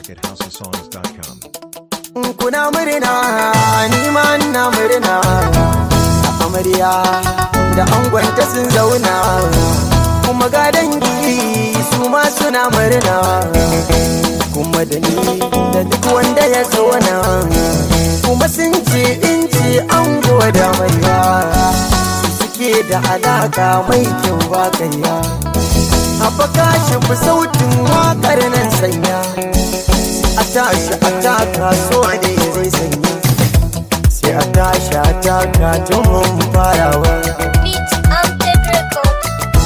music at houseofsongs.com. kuna murna ni ma ina murna amarya da angonta sun zauna kuma ga dangi su ma suna murna kuma da ni da duk wanda ya zauna kuma sun ce in ce ango da maiya suke da alaka mai kyau ba kaiya haɓaka shi fi sautin waƙar nan sanya a tashi a taka so ne zai sanya sai a tashi a taka tun mun farawa Beat and Ted Record.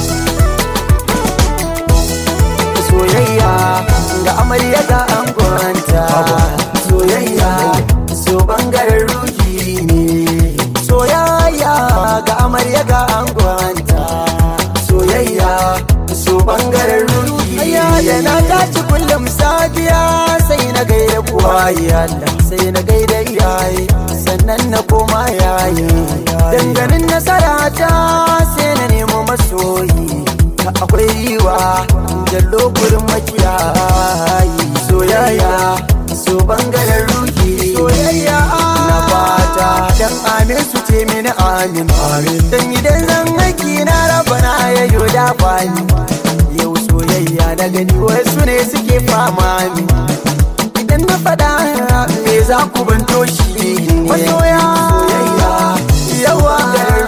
soyayya ga amarya ga angonta soyayya so bangaren ruhi ne soyayya ga amarya ga angonta soyayya so bangaren ruhi ya da na tashi kullum safiya sai na gaida kuwa Allah sai na gaida iyaye sannan na koma yayi danganin nasara ta sai na nemo masoyi akwai riwa jallo gurin makiyayi soyayya so bangaren ruhi soyayya na fata dan amin su ce mini amin amin dan idan zan aiki na raba na yayo da bani yau soyayya na gani wasu ne suke fama min idan na faɗa me za ku banto shi masoya soyayya yawa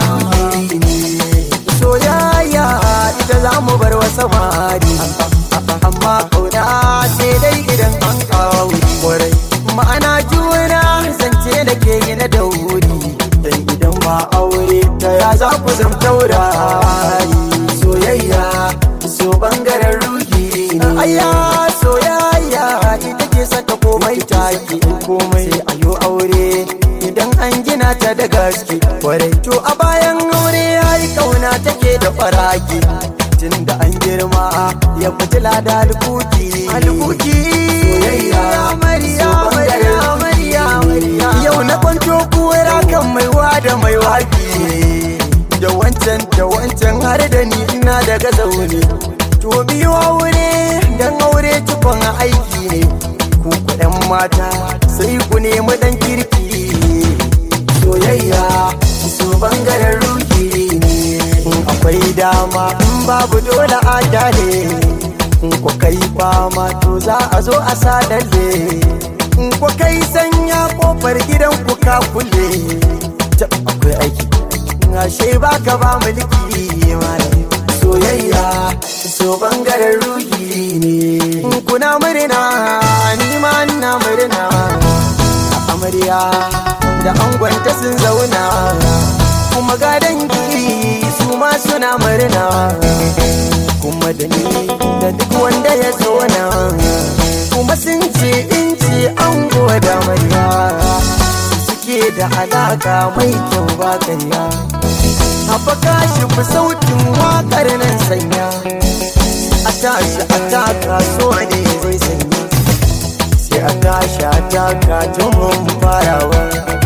soyayya ita za mu bar wa samari amma kauna sai dai idan an kawo kwarai ma'ana juna zance da ke yi na dauri dan idan ba aure ta ya za ku zam taurari soyayya so bangaren ruhi ne ayya soyayya ita ke saka komai taki komai sai ayo aure idan an gina ta da gaske kwarai to a bayan aure yayi kauna take da faraki tun da an girma ya fitila da alkuki alkuki soyayya mariya mariya mariya mariya yau na kwanto kuwara kan maiwa da mai wafi da wancan da wancan har da ni ina daga zaune to biyu aure dan aure cikon aiki ne ku kuɗin mata sai ku nemi dan kirki soyayya su bangaren ruhi ne in akwai dama in babu dole a dale in ku kai fama to za a zo a sadalle in ku kai sanya kofar gidan ku ka kulle ta akwai aiki ashe baka ba mulki malam soyayya so bangaren ruhi ne kuna murna ni ma ina murna amarya da angonta sun zauna kuma ga dangi su ma suna murna kuma da ni da duk wanda ya zauna kuma sun ce in ce ango da amarya suke da alaka mai kyau ba kanya haɓaka shi fi sautin waƙar nan sanya a tashi a taka so ne zai sanya sai a tashi a taka tun mun farawa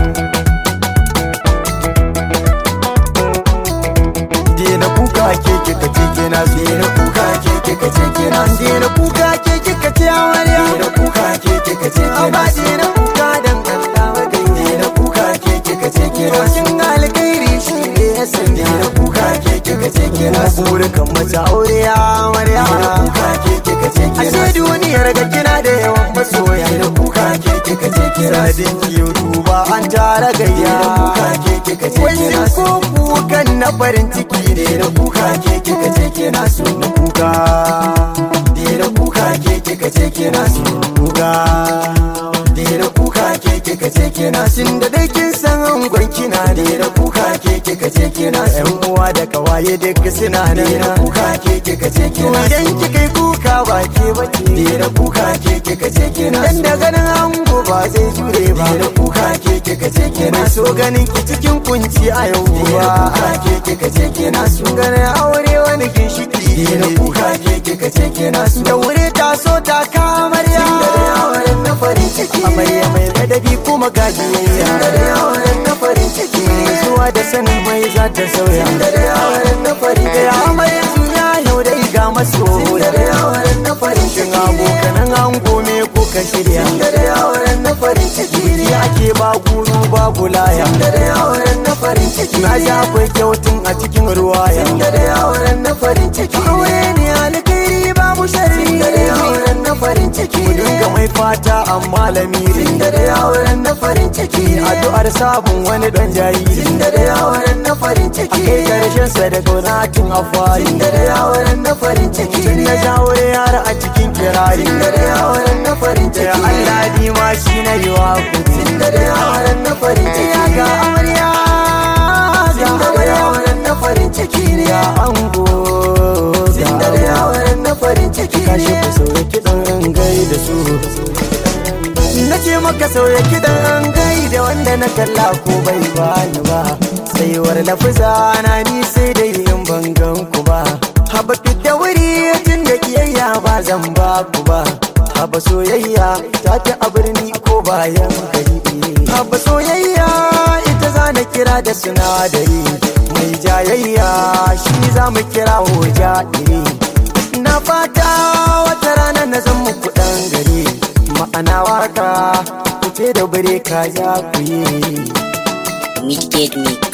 Dena kuka ke kika ce kina so Dena kuka ke kika ce kina so Dena kuka ke kika ce amarya Dena kuka ke kika ce kina so Dena kuka dan Allah wagai Dena kuka ke kika ce kina so Kin alkhairi shi ne ya sanya Dena kuka ke kika ce kina so Burukan mace aure ya amarya Dena kuka ke kika ce kina so Ashe duniyar ga kina da yawan masoya Dena kuka ke kika ce kina so Sadin kiyo duba an tara gayya Dena kuka ke kika ce kina so ko kukan na farin ciki ne na kuka ke kika ce kina so na kuka ne na kuka ke kika ce kina so na kuka ne na kuka ke kika ce kina so da dai kin san angon kina ne na kuka ke kika ce kina so yan uwa da kawaye duk suna ne na kuka ke kika ce kina so idan kika yi kuka ba ke ba ke ne na kuka ke kika ce kina so dan da ganin ango ba zai jure ba ne na kuka ke kika ce kina so ganin ki cikin kunci a yau ba kuka ke kika ce kina so ganin aure wani ginshiki ne na kuka ke kika ce kina so da wuri ta so ta kamarya da auren na farin ciki amarya mai ladabi kuma gajiyayya da auren na farin ciki zuwa da sanin mai za ta sauya da auren na farin ciki amarya suna yau dai ga maso da auren na farin ciki abokanan ango me kuka muka shirya Tunda da auren na farin ciki ne ya ke ba guru babu laya Tunda da auren na farin ciki na ne ji akwai kyautun a cikin ruwaya Tunda da auren na farin ciki ne aure ne alkhairi babu sharri Tunda da auren na farin ciki mu ne dinga mai fata amma lamiri Tunda da auren na farin ciki ne addu'ar sabon wani dan jariri Tunda da auren na farin ciki kai ne karshen sa da gonatin afari Tunda da auren na farin ciki tun ne na jawo yara a cikin kirari Tunda da auren na farin da ciki ne Allah ni ma shi na yi wa kuɗi Tunda da auren na farin ciki ya ga ne amarya ga Tunda da amarya auren na farin ciki ne ga ango ga Tunda da amarya auren na farin ciki kashi ne ku sauya kiɗan gai da su na ce maka sauya kiɗan gai da wanda na kalla ko bai bani ba saiwar lafuza na ni sai da yin bangan ku ba haba da wuri tun da kiyayya ba zan ba ku ba haba soyayya ta ta a birni ko bayan gari haba soyayya ita za na kira da sinadari mai jayayya shi za mu kira hoja iri na fata wata rana na zan muku dan gari ma'ana waka ku ce da bare ka za ku yi Midgate Mix.